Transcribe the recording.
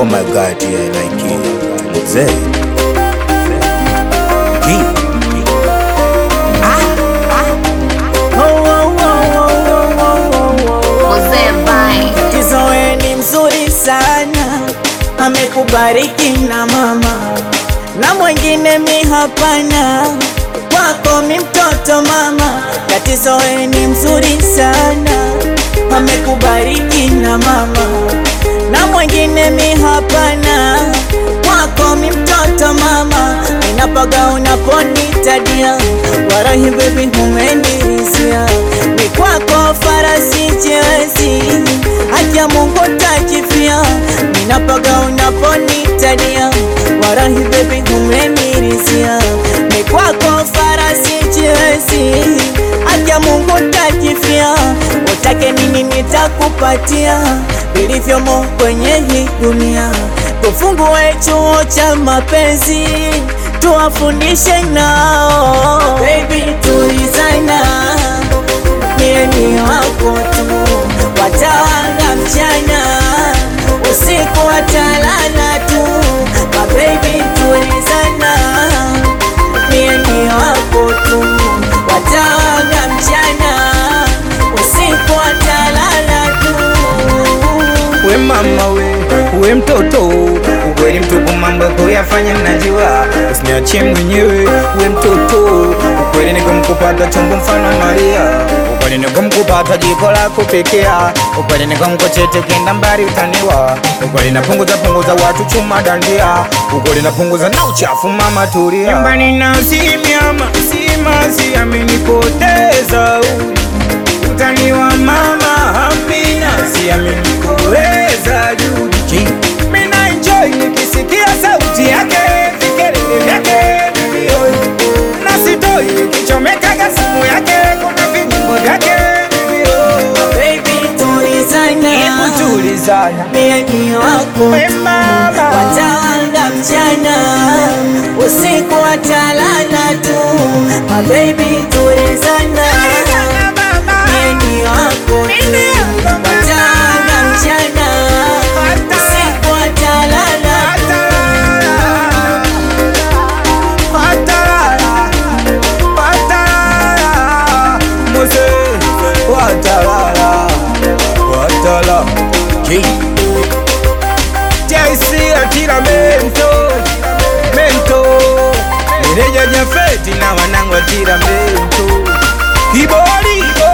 Oh my god, yeah, like it. Mzee. Ki. Mzee Vai. Kizoe ni mzuri sana, amekubariki na mama na mwingine mi hapana, kwako mi mtoto mama. Katizoe ni mzuri sana, amekubariki na mama na mwingine mi hapana, kwako mi mtoto mama. Ninapaga unaponitadia, warahi baby humenirizia, ni kwako farasi chewezi, haki ya Mungu takifia. Ninapaga unaponitadia, warahi baby humenirizia, ni kwako farasi chewezi, haki ya Mungu takifia. Utake nini nitakupatia, vilivyomo kwenye hii dunia. Tufungue chuo cha mapenzi tuwafundishe nao, baby tulizana, mie ni wako tu, watawanga mchana usiku watalala tu, ma baby tulizana, mie ni wako tu, watawanga mchana usiku watalala tu. We mama we, we mtoto ukweli mtupu, mambo kuyafanya mnajua, usiniachie mwenyewe. We mtoto ukweli, nikumkupata chombo mfano Maria, ukweli nikumkupata jiko la kupikia, ukweli nikumkochete kenda mbali utaniwa, ukweli napunguza punguza watu chuma dandia, ukweli napunguza na uchafu mama tulia. Nyumbani na simiama simasi amenipoteza utaniwa mama Amina, siamini kuweza juji. Mina enjoy nikisikia sauti yake, vikelele vyake vilio, na sitoi nikichomekaga simu yake, kuna vinyimbo vyake vilio. Baby tulizana, Hebu tulizana, mie ni wako we mama, watawanga mchana usiku watalala tu, ma baby tulizana, mie ni wako tu, watawanga mchana usiku watalala Watalala, watalala, Mose, watalala, watalala. JC atira mento, mento. Meneja Jafeti na wanangu atira mento. Kibori,